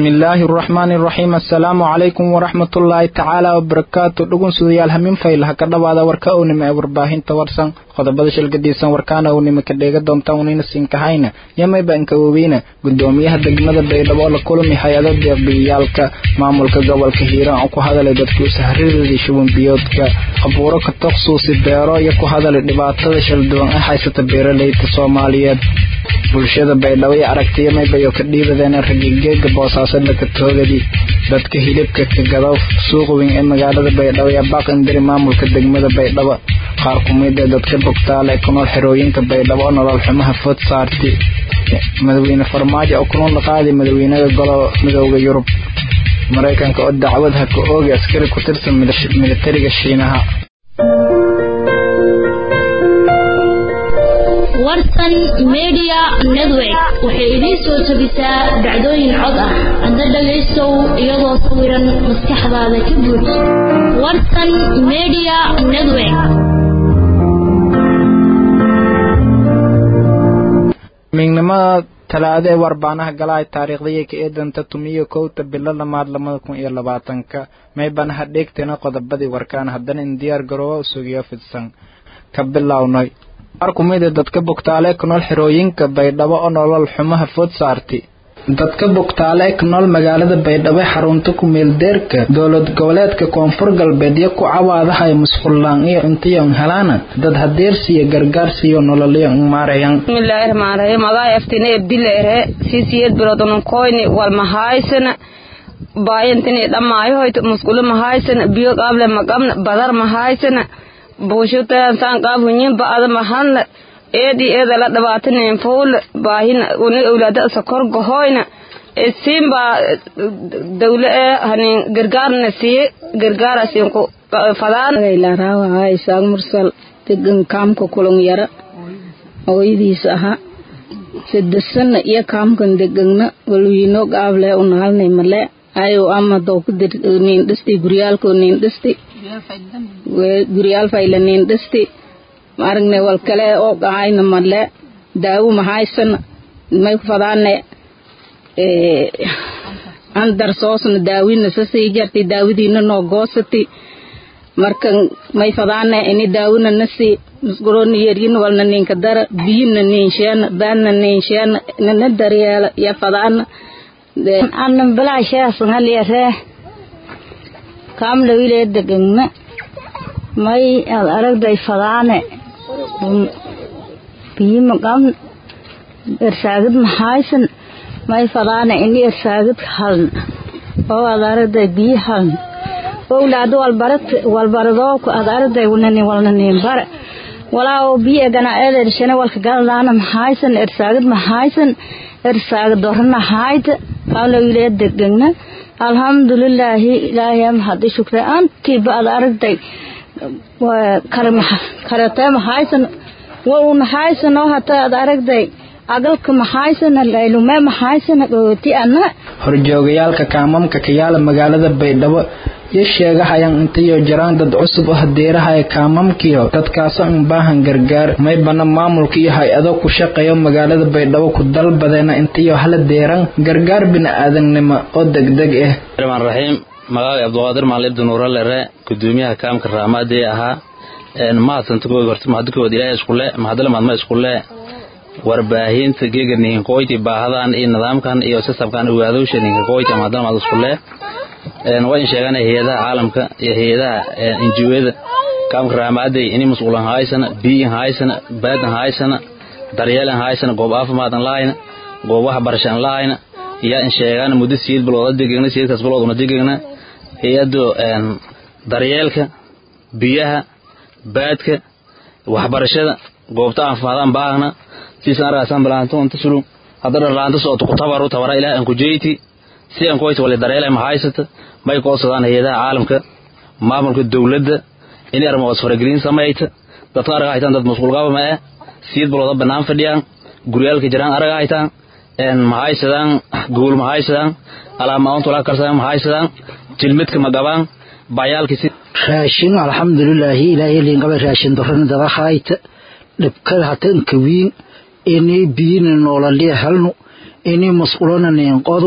bismillaahi araxmaani araxiim assalaamu calaykum waraxmatullaahi tacaala wabarakaatu dhugunsudayaal hamin faylaha ka dhawaada warka ownima ee warbaahinta warsan qodobada shilgadiisan warkaana ownima ka dheega doontaan unina siinkahayna yamayba inkawoweyna gudoomiyaha degmada baydhabo oo la kulmi hay-ado deeqbiyayaalka maamulka gobolka hiiraan oo ku hadalay dadku sahridoodii shubanbiyoodka abuuro ka toksuusi beero iyo ku hadalay dhibaatada shalduwan ee haysata beeraleyda soomaaliyeed bulshada baydhabo iyo aragtiya maybayo ka dhiibadeen ragigeega boosaasadda ka toogadi dadka hilibka ka gado suuq weyn ee magaalada baydhabo ee baaq indiri maamulka degmada baydhabo qaar kumid ee dadka bogtaale ee ku nool xerooyinka baydhabo oo nolol xumaha food saarti madaxweyne farmaajo oo kunool qaadi madaxweynaha golo midooda yurub maraykanka oo dacwad ha ka oogi askari ku tirsan militariga shiinaha warsan media network waxay idiin soo tabisaa dhacdooyin cod ah hadda dhagaystow iyadoo sawiran maskaxdaada ka buuj warsan media network miignimada talaado ee warbaanaha galahay taariikhdayay ka eedanta tumiyo kowta bilo lamaad labada kun iyo labaatanka maybanaha dheegtana qodobadii warkaan haddana in diyaar garoowa u sugiyo fidsan ka bilownay qaar kumida dadka bogtaale ku nool xerooyinka baydhabo oo nolol xumaha food saarti dadka bogtaale ku nool magaalada baydhabo xarunta ku-meeldeerka dowlad goboleedka koonfur galbeed iyo ku cawaadahay musqullaan iyo cuntiyon helaana dad hadeersiiyo gargaarsiiyo nololyo maarayan bismillaahi raxmaan raxiim adaa eftine ebdileere sisiyed biloodununkoyni walmahaysana baayantini dhamaayohoyt musqulo mahaysana biyo qaable maqabna badar mahaysana buushutaan saan qaab hunyin ba'ada mahadna eedi eeda la dhabaatanen fuula baahina uni awlaada sokor gohoyna isiin baa dawle ee hanin gargaarna siye gargaara siinku fadaan laraawa isaaq mursal degan kaamka kulon yara hooyadiis ahaa sadesana iyo kaamkan degagna walwiino qaable unaalnay male ayo ama dowka nin dhisti guryaalko nin dhisti guryaal fayla nin dhisti maaragne wal kale oo qahayna male daawo mahaysana may fadaane andar soosna daawina sasii jarti daawadiina noo goosati markan may fadaane ini daawina nasi musquroni yeryin walna ninka dara biyina ninsheena baadna ninsheena nana daryeela ya fadaana annan bilaasheesanhaliyaree kaamlawile degagna may ad aragday fadaane biyi maqabn ersaagid maxaysan may fadaane ini ersaagid haln oo ad aragday biyi haln owlaado walbarat walbaradooku ad aragday walnani walnanin bare walaa oo biyi egana eedershane walka galadaana maxaysan ersaagid maxaysan ersaagid dorana hayda kaamlawile degagna alxamdulilaahi ilaahay mahadi shukre antiiba ad aragday karatee maxaysan wa u maxaysan oo hata ad aragday agalka maxaysan laylume maxaysan dhooti ana horjoogayaalka kaamamka kayaala magaalada baydhabo iyo sheegahayaan intayo jiraan dad cusub oo hadeerahaya kaamamkiyo dadkaasa un baahan gargaar maybana maamulka iyo hay-ado ku shaqeeyo magaalada baydhabo ku dalbadeena intayo hala deeran gargaar bini-aadamnimo oo degdeg ah raxiim magaaga cabdiqaadir maalib dunuuralere gudoomiyaha kaamka raamaadee ahaa mahadsantakood horta mahadikood ilaahay iskule mahadle maadma iskule warbaahinta geega ninkoyti baahadan iyo nidaamkan iyo sistamkan ogaadowsha ninkoyti mahadle maad iskule waa in sheegana hay-adaha caalamka iyo hay-adaha injiwada kaamka raamaaday ini masquulan haysana biyin haysana baadan haysana daryeelan haysana goob caafimaad an lahayna goob waxbarasha an lahayna yaa in sheegana muddo siyeed bilooda degegna siyeedkaas bilooduna degegna hay-ado daryeelka biyaha baadka waxbarashada goobta caafimaadaan baahna siisan argaasan bilaanto inta sulum hadda dharlaanta socota ku tabaru tabara ilaah an ku jeyti si an koyta wali daryeelay ma haysata may koodsadaan hay-adaha caalamka maamulka dowladda inay arrimahaas faragelin samayta dadka arga haytaan dad masquulqaba ma eh siyad bilooda bannaan fadhiyaan guryaalka jiraan arga haytaan ma haysadaan guul ma haysadaan alaamaunta wala karsadaan ma haysadaan jilmidka ma qabaan bayaalkisi raashin alxamdulilaahi ilaahay liingaba raashin dorana daba hayta dhibkada hatanka wiin inay biyina noolaliya halnu inay masqulana niinqodu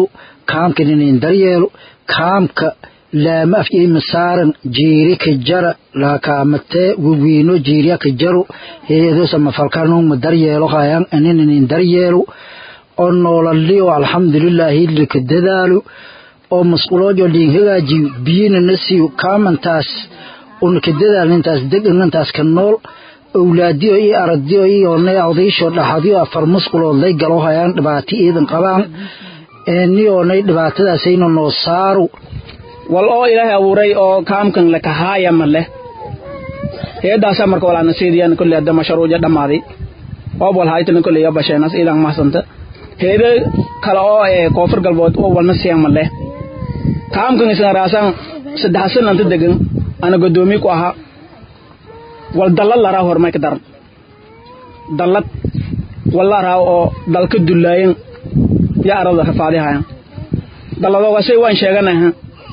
kaamkan inin daryeelo kaamka laama afyeyma saaran jiiri ka jara laakaamatee wiwiino jiiriya ka jaro heedosa mafalkanuma daryeelo hayan anin inin daryeelo oo noolalio alxamdulilaahi lika dadaalo oo masquloojo liin hagaajiyo biyina na siiyo kaamantaas una ka dadaal intaas degan intaas ka nool owlaadiyo iyo aragdiyo iyoonay odaysho dhaxadiyo afar musqulood lay galo hayaan dhibaato iidan qabaan niyoonay dhibaatadaasayna noo saaro wal oo ilaahay abuuray oo kaamkan lakahaaya ma leh heedaasaa marka walaana seediyan kolle hadda mashruuja dhammaaday oob wal haytana kolle iyo basheenas iidan mahsanta heede kale oo ee koonfur galbood oo walna siyan ma leh kaamkan isna raasan saddex sananta degan ana godoomiye ku ahaa wal dallad laraa hormay ka daran dallad wal laraa oo dalka dullaayan ya arada rafaadihayan dalladoogasay waan sheeganaha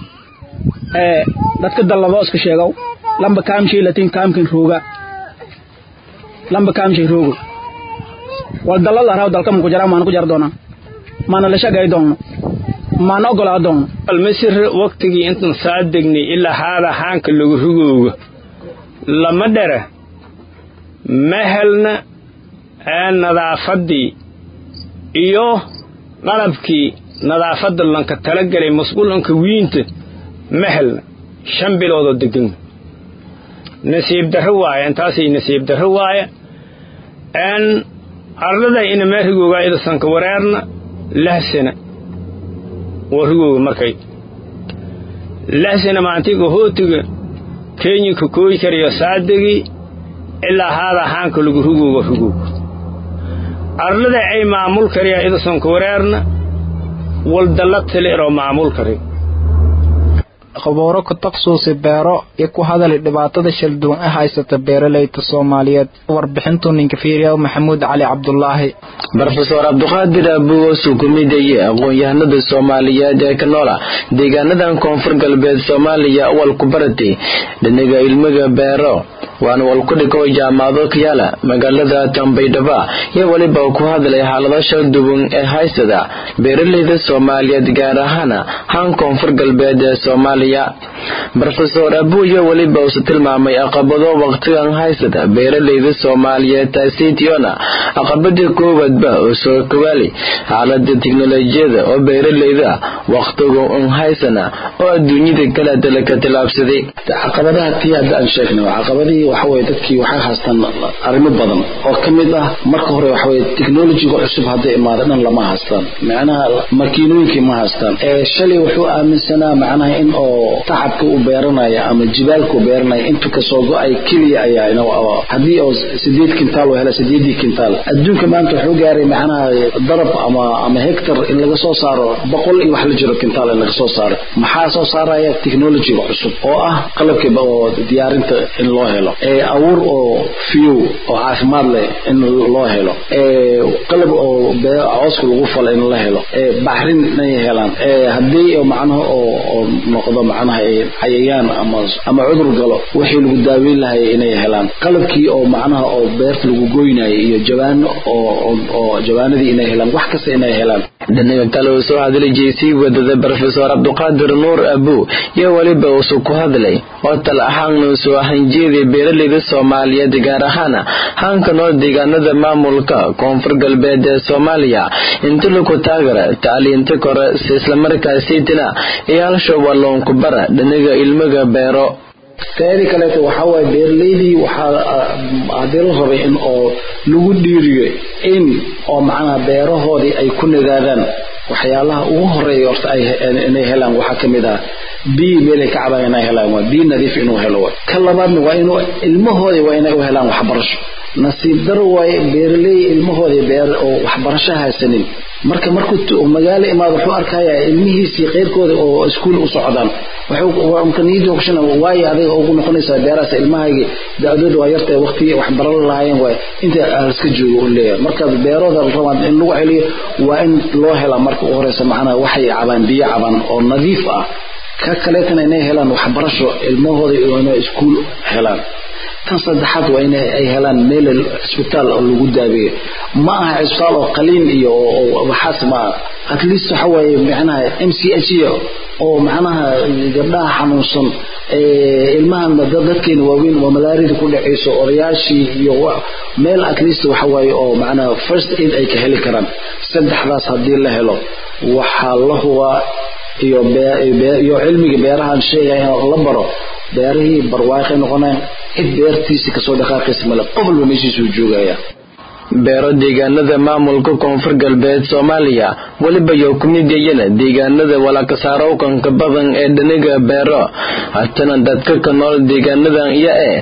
ee dadka dalladoo iska sheegow lamba kaamshay latin kaamkin rooga lamba kaamshay roogo wal dallad laraa dalka maku jara maana ku jar doonaa maana la shagay doonno maana ogolaa doonno almasir waktigii intan saa degnay ilaa haada haanka lagu rugoogo lama dhere ma helna ee nadaafaddii iyo qalabkii nadaafadda lanka talagelay masquulanka wiinta ma helna shan biloodoo degan nasiib darro waaye intaasay nasiib darro waaye n ardada inama rigooga idasanka wareerna lahsana waa rigooga markay lahsana maantiga hootiga kenyinka kooyi karayo saadegii ilaa haada haanka lagu rugooga rugooga ardada ay maamul kariya idasanka wareerna waldallad taleeroo maamul kari khubuuro ku taksuusi beero iyo ku hadali dhibaatada shalduwan ee haysata beeralayda soomaaliyeed warbixintuu ninka fiiriya maxamuud cali cabdulaahi brofeor cabduqaadir abuwosu ku midaye aqoon-yahanada soomaaliyeed ee ka noola deegaanadan koonfur galbeed soomaaliya walku barati dhinaga ilmiga beero waana walkudhiko jaamacado ka yaala magaalada tambaydhaba iyo weliba ku hadlay xaalado shalduwan ee haysada beeralayda soomaaliyeed gaar ahaana haan koonfur galbeed ee soomaaliya rofeor abuyo weliba uuse tilmaamay aqabado waqtigan haysada beeralayda soomaaliyeed taasitiona aqabada koowaadba oo soo kawaali xaalada tiknolojiyada oo beeralayda waqtiga un haysana oo adduunyada kaleetala ka tilaabsaday caqabadaha tii hadda aan sheegnay caqabadihii waxaweye dadkii waxay haystaan arrimo badan oo ka mid ah marka hore waxaweye technologiga cusub hadday imaada dhan lama haystaan macnaha makiinooyinkii ma haystaan shalay wuxuu aaminsanaa macnaha in oo tacabka u beeranaya ama jibaalka u beeranaya intuu kasoo go-ay keliya ayaa haddii oo sideed kintaal oo hela sideedii kintaal adduunka maanta wuxuu gaaray macnaha darab ama ama hectar in laga soo saaro boqol iyo wax la jiro kintaal in laga soo saaro maxaa soo saaraya technologiga cusub oo ah qalabka oo diyaarinta in loo helo abuur oo fiyow oo caafimaad leh in loo helo qalab oo cooska lagu falo in la helo baxrin inay helaan haddii macnaha oo noqdo macnaha cayayaan ama ama cudur galo wixii lagu daaweyn lahay inay helaan qalabkii oo macnaha oo beerta lagu goynayo iyo jawaano oo oo jawaanadii inay helaan wax kasta inay helaan dhinaga kale uu soo hadlay jeysii wadada brofeor cabduqaadir nuur abu iyo weliba uusu ku hadlay oo tal ahaanna usoo hanjeeday beeralayda soomaaliyeed gaar ahaana haanka noo deegaanada maamulka koonfur galbeed ee soomaaliya inta laku taagara tacliinta kore islamarkaasiitina iyo halsha walloonku bara dhinaga ilmiga beero teedii kaleeto waxaa waaye beeralaydii waxaa hadii la rabay in oo lagu dhiiriyo in oo macnaha beerahoodii ay ku nagaadaan waxyaalaha ugu horeeya horta inay helaan waxaa ka mid ah biyi meelay ka cabaan inay helaan waa biyi nadiif inuu helo waay ka labaadna waa inuu ilmahoodii waa inay u helaan waxbarasho nasiib daro waaye beeraley ilmahoodii beer oo waxbarasho haysanin marka markuu magaalo imaado wuxuu arkayaa ilmihiisii keyrkooda oo iskuul u socdaan niyadoogshan waayo adiga ugu noqonaysaa beerahaas ilmahaygi da-dooda waa yartahay waqtigii wax baran lahaayeen waay inta iska joogo u leeyahay marka beerooda rabaan in lagu celiyo waa in loo helaa marka u horeysa macnaha waxay cabaan biyo cabaan oo nadiif ah ka kaleetana inay helaan waxbarasho ilmahooda inay iskuul helaan tan saddexaad waa in ay helaan meel cisbitaal oo lagu daabeeyo ma aha cisbitaal oo qaliin iyo waxaas ma at least waxa waaye macnaha m c h oo macnaha gabdhaha xanuunsan ilmahan dadkeena waaweyn waa malaarida ku dhacayso odayaashii iyo meel at least waxa waaye oo macnaha first aid ay ka heli karaan saddexdaas haddii la helo waxaa la hubaa iyo iyo cilmiga beerahan sheegaya in la baro beerihii barwaaqay noqonayaan cid beertiisa kasoo dhaqaaqaysa male qof walba meeshiisuu joogaya beero deegaanada maamulka koonfur galbeed soomaaliya weliba yo ku mid yayana deegaanada walakasaarowkanka badan ee dhaniga beero hatana dadka ka nool deegaanadan iyo ee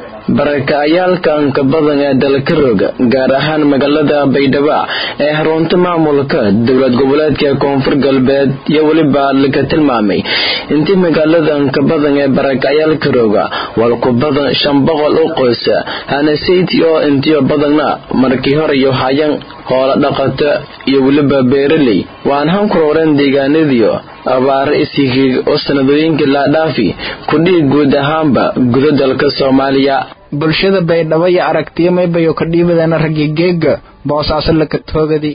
barakacayaalkanka badan ee dalka roga gaar ahaan magaalada baydhabo ee xarunta maamulka dowlad goboleedka koonfur galbeed iyo weliba laga tilmaamay intii magaaladanka badan ee barakacayaalka roga walku badan shan boqol u qoysa hanasayti oo intiyo badanna markii hore iyo hayan hoola dhaqato iyo weliba beeraley waan hankuroreen deegaanadiyo abaaro ishigiig oo sanadooyinka laadhaafi kudhii guud ahaanba guda dalka soomaaliya bulshada baydhabo iyo aragtiyo maybayo ka dhiibadana raggi geega boosaaso laka toogadi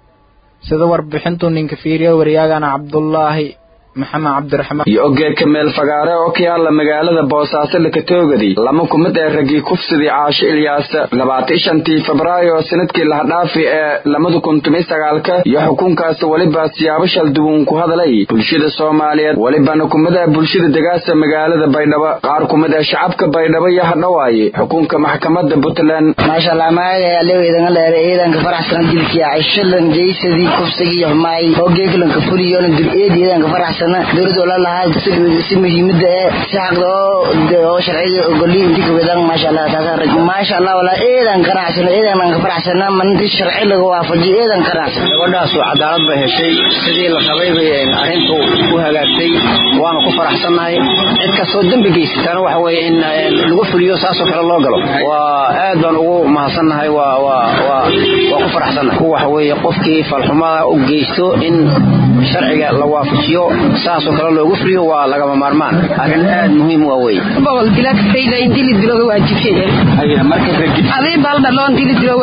sida warbixintu ninka fiiriya waryaagana cabdulaahi maxamed cabdiraxmaan iyo ogeeka meel fagaare oo ka yaala magaalada boosaaso lakatoogadi lama kumid ee raggii kufsidii caasho ilyaas labaatan shantii febraayo sanadkii lahadhaafi ee lamada kun toban sagaalka iyo xukunkaas weliba siyaabo shalduwan ku hadlay bulshada soomaaliyeed welibana kumid ah bulshada degaasa magaalada baydhabo qaar kumid ah shacabka baydhabo iyo hadhawaaye xukunka maxkamada puntland maashaalla magacay leweydanga dheere ciidanka faraxsan dilkii cayshalan jaysadii kufsigii xumaay oo geeglanka fuliyoona dul-eed ciidanka faraxsan dowlad wala lahaa si muhiimada ee si xaqda oo sharciga ogoli intii kawedan maasha allah taasa rag maasha allah wala eedan qanacsan eedan ka faraxsana manti sharci laga waafajiyo eedan qanacsan gabadhaas cadaalad bay heshay sidii la qabay bay arrintu u hagaagtay waana ku faraxsannahay cid kastoo dembi geysatana waxa weeye in lagu fuliyo saasoo kale loo galo waa aad baan ugu mahadsannahay waa waa waa waa ku faraxsannahay ku waxa weeye qofkii falxumada u geysto in sharciga la waafajiyo saasoo kale loogu fuliyo waa lagama maarmaan arrin aad muhiim waa wey boqol dilagtayda in dili diloga waajibsheeyaadii baldhaloon dili dilo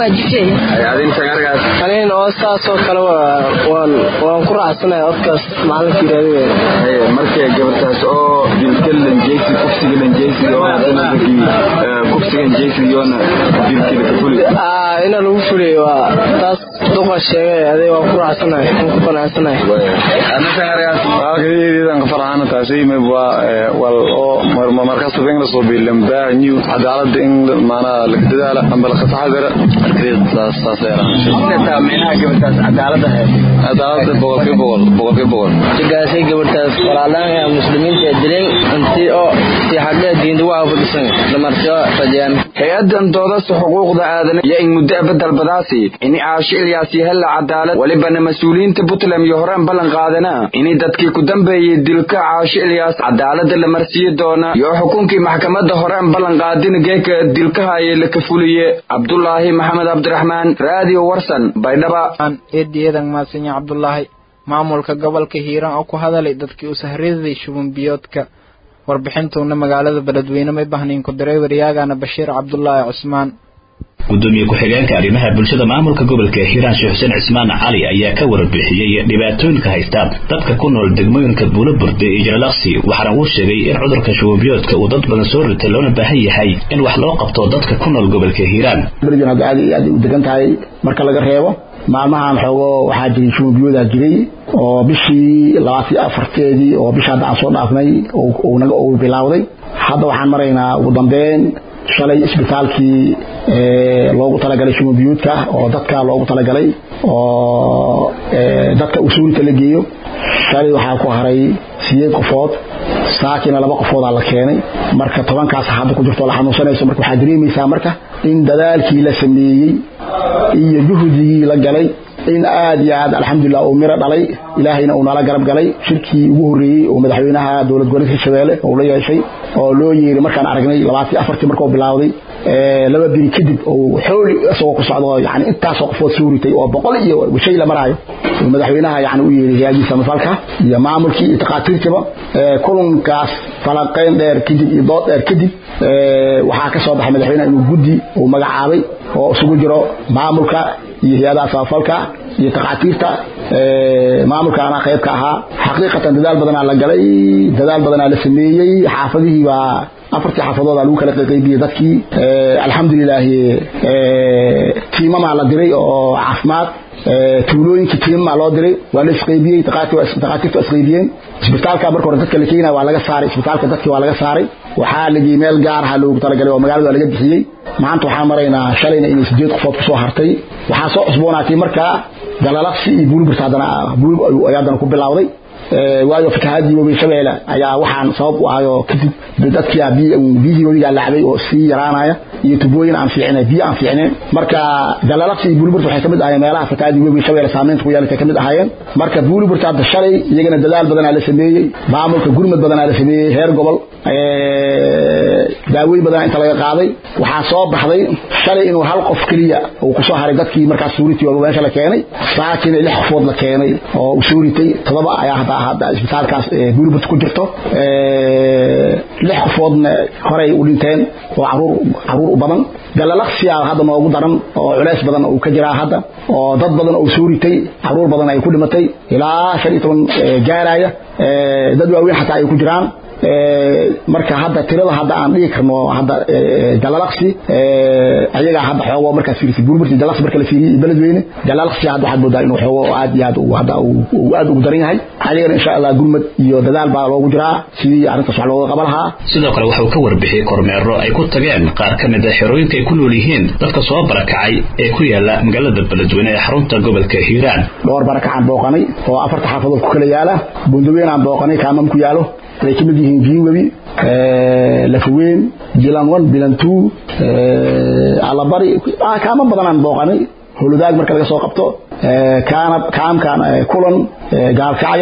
waajibsheeyaaniin oo saasoo kale waan waan ku raacsanahay codkaas macalinka yiraahdo markay gabartaas oo dilka lanjeysi kufsiga lanjeysi oo hadana kufsiga lanjeysi yoona dilkii laga fuliyo ina lagu fuliyo waa taas duqa sheegay adee waan ku raacsanahay waan ku qanacsanahay iidanka farxana taasi waa wal oo markaas in la soo biilam baahanyu cadaalada in maanaa laga dadaala amba la taxadara cadaalada boqolkii boqol boqolkii boqol sigaasay gabartaas walaalaan muslimiinta dileen intii oo si xagee diinta waa fadhisan dhamartio rajaan hay-adan doodasta xuquuqda aadana iyo in muddo abadalbadaasi ini caasho ilyaas yahella cadaalad welibana mas-uuliyiinta puntland iyo horeen ballan qaadana inay dadkii ku dambeeyey dilka caasho ilyaas cadaalada la marsiiyi doona iyo xukunkii maxkamadda horeen ballan qaadina geeka dilkahaye laka fuliye cabdulaahi maxamed cabdiraxmaan raadiyo warsan baydhaba eediyadan maadsanyi cabdulaahi maamulka gobolka hiiraan oo ku hadalay dadkii u sahriday shuban biyoodka warbixintuuna magaalada beledweyne may bahnayn ku diray waryaagana bashiir cabdulaahi cusmaan gudoomiye ku-xigeenka arrimaha bulshada maamulka gobolka hiiraan sheekh xuseen cismaan cali ayaa ka warbixiyey dhibaatooyinka haysta dadka ku nool degmooyinka buulaburde iyo jalalaqsi waxaana uu sheegay in cudurka shubanbiyoodka uu dad badan soo ritay loona baahan yahay in wax loo qabto dadka ku nool gobolka hiiraan aad aad u degan tahay marka laga reebo maalmahan xoogo waxaa jiray shubanbiyoodaa jiray oo bishii labaatan afarteedii oo bisha hadda aan soo dhaafnay naga uu bilaawday hadda waxaan maraynaa ugu dambeyn shalay isbitaalkii loogu talagalay shumabiyuudka oo dadka loogu talagalay oo dadka usuulta la geeyo shalay waxaa ku haray sideed qofood saakina laba qofoodaa la keenay marka tobankaas hadda ku jirto la xanuunsanayso marka waxaa dareemaysaa marka in dadaalkii la sameeyey iyo juhdigii la galay in aad iyo aad alxamdulilah uu miro dhalay ilaahayna uu nala garab galay shirkii ugu horreeyey oo madaxweynaha dowlad goboleedka hirshabeelle uu la yeeshay oo loo yeeray markaan aragnay labaatii afartii markuu bilaawday laba biri kadib oo xooli isagoo ku socdo yani intaasoo qofood soo ritay oo boqol iyo shay la maraayo madaxweynaha yani u yeeray hay-adiisa mafalka iyo maamulkii iyo takhaatiirtiba kulankaas falaqayn dheer kadib iyo dood dheer kadib waxaa ka soo baxay madaxweynaha inuu guddi uu magacaabay oo isugu jiro maamulka iyo hay-adaha samafalka iyo takhaatiirta maamulka anaa qayb ka ahaa xaqiiqatan dadaal badanaa la galay dadaal badanaa la sameeyey xaafadihii baa afartii xaafadooda lagu kala qaybiyey dadkii alxamdulilaahi tiimamaa la diray oo caafimaad tuulooyinkii tiimamaa loo diray waa la isqaybiyey takhaatiirtu isqaybiyeen isbitaalka marka hore dadka la keenaya waa laga saaray isbitaalka dadkii waa laga saaray waxaa lagii meel gaar aha loogu talagalay oo magaalada laga bixiyey maanta waxaan maraynaa shalayna inay sideed qofood kusoo hartay waxaa soo cusboonaatay markaa galalaqsi iyo buulburta haddana buulib ay haddana ku bilowday waayo fatahaadii webi shabeelle ayaa waxaan sabab u ahayo kadib dadkii biyihii webigaa lacbay oo sii yaraanaya iyo tubooyin aan fiicnayn biyo aan fiicnayn marka galalaqsi iyo buuliburta waxay kamid ahaayeen meelaha fatahaadii webi shabeelle saamaynta ku yeelatay kamid ahaayeen marka buuliburta hadda shalay iyagana dadaal badanaa la sameeyey maamulka gurmad badanaa la sameeyey heer gobol daaweyn badanaa inta laga qaaday waxaa soo baxday shalay inuu hal qof keliya uu kusoo haray dadkii markaas suuriti oo meesha la keenay saakina lix qofood la keenay oo u suuritay todoba ayaa hadda hadda isbitaalkaas buuliburt ku jirto lix qofoodna horey u dhinteen oo caruur caruur u badan galalaqsiya hadda noogu daran oo culays badan uu ka jiraa hadda oo dad badan oo suuritay caruur badan ay ku dhimatay ilaa shan iyo toban gaaraya dad waaweyn xataa ay ku jiraan marka hadda tirada hadda aan dhigi karno hadda galalaqsi ayagaa hadda xoogo markaas fiirisay burburti galalaqsi marka la fiiriyey beledweyne galalaqsi hadda waxaad moodaa inuu xoogo aad iyo aad hadda uu aad ugu daran yahay ayagana insha allah gurmad iyo dadaal baa loogu jiraa sidii arrintaas wax looga qaban lahaa sidoo kale waxuu ka warbixiyey kormeero ay ku tageen qaar ka mid a xerooyinka ay ku nool yihiin dadka soo barakacay ee ku yaala magaalada beledweyne ee xarunta gobolka hiiraan dhowr barakacaan booqanay oo afarta xaafadood ku kala yaala bundaweyn aan booqanay kaamam ku yaalo ay ka mid yihiin giinwebi lafaweyn bilan one bilan two allabari kaama badanaan booqanay holudaag marka laga soo qabto kaanab kaamkan kulan gaalkacyo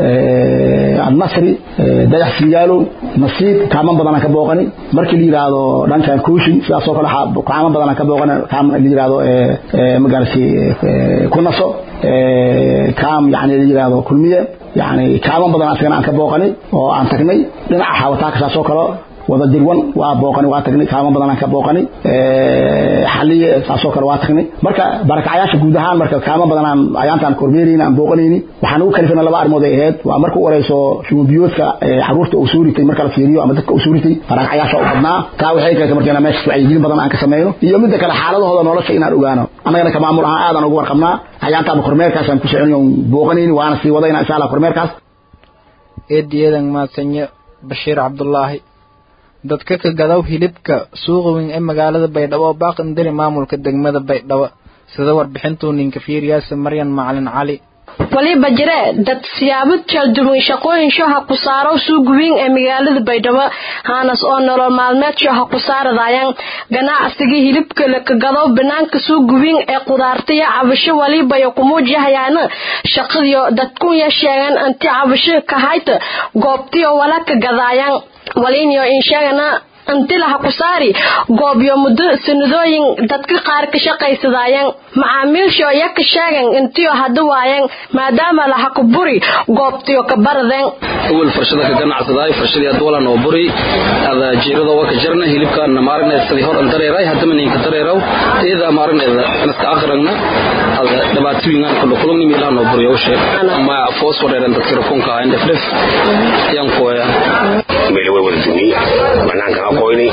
annasri dayax singaalo nasiib kaaman badanaan ka booqani markii la yidhaahdo dhankan kooshin sidaasoo kale kaaman badanaan ka booqani kaam la yidhaahdo magarasi kunaso kaam yani la yidhaahdo kulmiye yani kaaman badan asagana aan ka booqani oo aan tagnay dhinaca xawataaka saasoo kale wada dirwan waa booqani waa tagnay kaaman badan aan ka booqani xaliye saasoo kale waa tagnay marka barakacayaasha guud ahaan marka kaaman badan aan ayaantaan kormeerayni aan booqanayni waxaan ugu kalifana laba arrimood ay ahayd waa marka u horeyso shumbiyoodka caruurta uu suuritay marka la fiiriyo ama dadka uu suuritay barakacayaasha u badnaa taa waxay keentay marka inaan meesha wacyigelin badan aan ka sameyno iyo midda kale xaaladahooda nolosha inaan ogaano annagana ka maamul ahaan aadaan ugu warqabnaa ayaantaaba kormeerkaasaan ku soconay booqanayni waana sii wadayna insha allah kormeerkaas eediyadan maadsanyo bashiir cabdulaahi dadka ka gadaw hilibka suuqa weyn ee magaalada baydhabo oo baaqindiri maamulka degmada baydhabo sida warbixintuu ninka fiiriyaasa maryan macalin cali waliba jire dad siyaabo kala duwan shaqooyin shaha ku saaro suuq weyn ee magaalada baydhabo haanas oo nolol maalmeed shaha ku saaradayaan ganacsiga hilibka la kagado banaanka suuq weyn ee qudaartaya cabasho waliba iyo kumuujahayaan shaqadiyo dadku ya sheegan anti cabasho ka hayta goobtiyo wala ka gadaayaan walinyo in sheegana antilaha ku saari goobyo muddo sanadooyin dadka qaar ka shaqaysadaayeen macaamiilsho ya ka sheegan intiyo hadda waayeen maadaama laha ku buri goobtiyo ka baradeen awal farshada ka ganacsadaay farshadii hadda wala noo buri ada jiirada waa ka jarna hilibkaana maaragna sidii hor an dareeray haddama ninka dareeraw teeda maaragna naska aqragna ada dhibaatooyinkan kula kulugni meelaha noo buri oo sheeg ma foos wareeran dadka rakunka aan dhefdhef yan kooya meel way wada dumi banaanka aqooni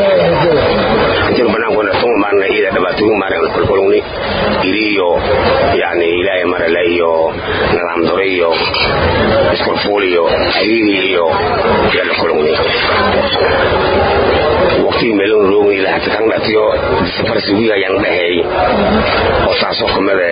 intii banaanka tuma maarna ida dhibaatooyin maaragna kula kulugni iriyo yani ilaahay marale iyo nidaam dore iyo iskurfuul iyo ariiri iyo yala kulugni waqtigii meelon roogni ilaa hata kan dhatiyo safarsi wiga yan dhaheey oo saasoo kamida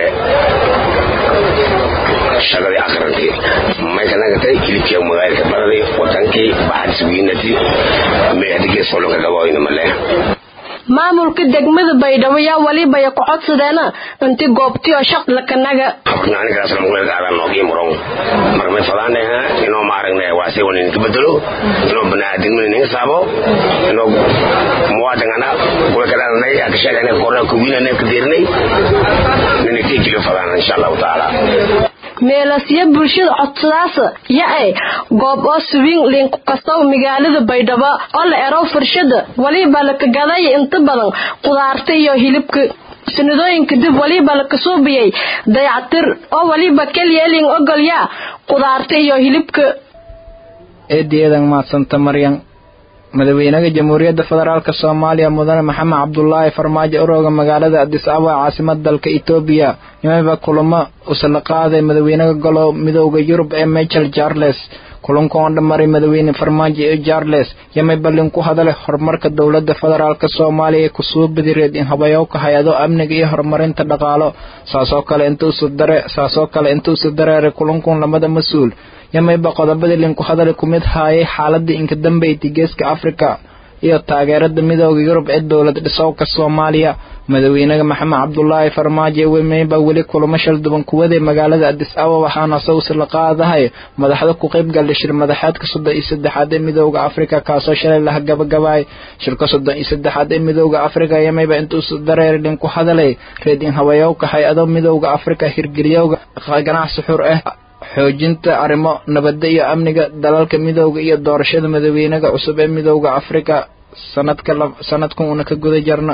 shaqadii aqrantii mayka nagatay hilibkii magaalka baraday wadankii baxadis wiinati may hadigee solonka gabaoyna male maamulka degmada baydhabo yaa waliba ya ku codsadeena inti goobtiyo shaq lakanaga anigaas languleelka adan noogii murong marka may fadaanaha inoo maaragne waase wani ninka bedelo inoo banaadinmani ninga saabo inoo muwaadingana kuwa kadhalanay akasheegana korna kuwiinana kadeerinay nina tiijilo fadaana insha allahu tacaala meelasyo bulshada codsadaasa ya-e goob oo suwiin linku kastow magaalada baydhabo oo la ero furshada waliba laka gaday inta badan qudaarta iyo hilibka sanadooyinka dib waliba laka suubiyey dayactir oo waliba kelyeelin ogolya qudaarta iyo hilibka eediyadan maadsanta maryan madaxweynaha jamhuuriyadda federaalk soomaaliya mudane maxamed cabdulaahi farmaajo urooga magaalada adis ababa caasimada dalka etoobiya yimaba kulamo usla qaaday madaxweynaha golo midooda yurub ee michel charles kulanka oo dhammaray madaxweyne farmaajo iyo charles yamay ballin ku hadalay horumarka dowladda federaalk soomaaliya ee kusoo badireed in habayowka hay-ado amniga iyo horumarinta dhaqaalo saasoo kale intuusu dare saasoo kale intuusu dareeray kulankan lamada mas-uul yamayba qodobadii linku hadali ku mid haayay xaaladii inka dambeyti geeska afrika iyo taageerada midooda yurub ee dowlad dhisowka soomaaliya madaxweynaha maxamed cabdulaahi farmaajo wemayba weli kulamo shal duban kuwaday magaalada adis ababa waxaana sawsi la qaadahay madaxda ku qayb galay shir madaxeedka soddon iyo saddexaad ee midooda afrika kaasoo shalay laha gabagabaay shirka soddon iyo saddexaad ee midooda afrika yamayba intuusu dareer linku hadalay reed in habayowka hay-ado midooda afrika hirgeliyowga ganacsi xur ah xoojinta arrimo nabadda iyo amniga dalalka midooda iyo doorashada madaxweynaha cusub ee midooda afrika sanadka sanadkan uuna ka guda jarna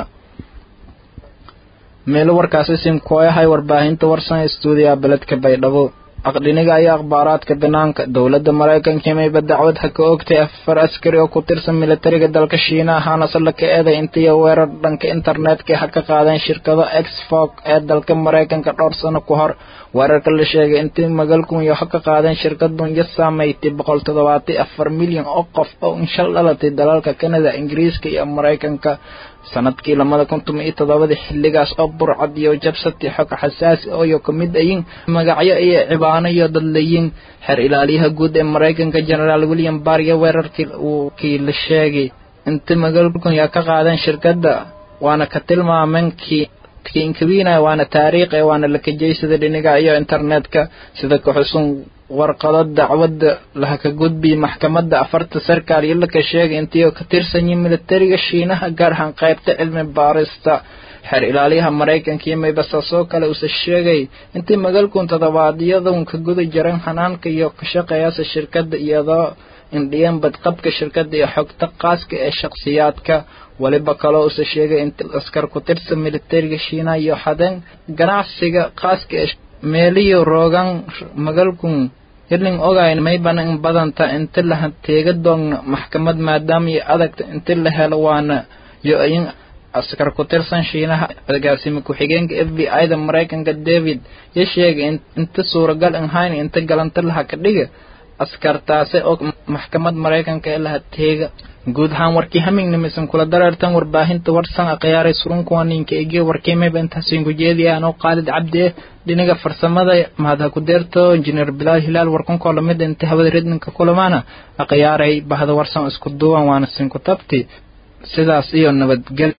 meelo warkaasi sinkooyahay warbaahinta warsan stuudiya beledka baydhabo aqdhiniga iyo akhbaaraadka banaanka dowladda maraykanka mayba dacwad ha ka ogtay afar askari oo ku tirsan militariga dalka shiinaha ahaanase la ka eeday intiiyo weerar dhanka internetka ha ka qaadeen shirkado exfog ee dalka maraykanka dhowr sano ku hor weerarka la sheegay intii magalkun iyo ha ka qaadeen shirkadun iyo saameeytay boqol toddobaatan afar milyan oo qof oo inshal dhalatay dalalka kanada ingiriiska iyo maraykanka sanadkii lamada kuntum iyo toddobadii xilligaas oo burcad iyo jabsati xog xasaasi ooyo ka mid ayin magacyo iyo cibaano iyo dadlayin xeer ilaaliyaha guud ee maraykanka generaal william barr iyo weerarkii uu kii la sheegay inta magalkun yaa ka qaadeen shirkadda waana ka tilmaameen kii kiinkabina waana taariikhi waana la kajeysada dhiniga iyo internetka sida ka xusun warqado dacwadda laha ka gudbiyay maxkamadda afarta sarkaal iyo laka sheegay intii ka tirsanyiin militariga shiinaha gaar ahaan qaybta cilmi baarista xeer ilaaliyaha maraykanka iyo maybasaasoo kale uuse sheegay intii magalkun toddobaadyadun ka guda jaran hanaanka iyo ka shaqeeyaasa shirkadda iyadoo indhiyan badqabka shirkadda iyo xogta qaaska ee shakhsiyaadka waliba kaloo uuse sheegay inta askar ku tirsan militariga shiinaha iyo xadeen ganacsiga qaaska ee meeliyo roogan magalkun hirling ogayn mayban in badanta inta laha teega doogna maxkamad maadaama iyo adagta inta la helo waana yo in askar ku tirsan shiinaha agaasime ku-xigeenka f b i da maraykanka david ya sheegay inta suuragal ahayn inta galanta laha ka dhiga askartaase oo maxkamad maraykanka ee laha teega guud ahaan warkii hamingnimisan kula dareertan warbaahinta warsan akhyaaray surunkuwa ninka ege warkiimayba intaasiin ku jeediya anoo qaalid cabdi eh dhinaga farsamada mahadha ku deerto injineer bilaal hilaal warkunkoo lamid inta hawada redninka kulamaana akhyaaray bahda warsan isku duwan waana sinku tabti sidaas iyo nabadgel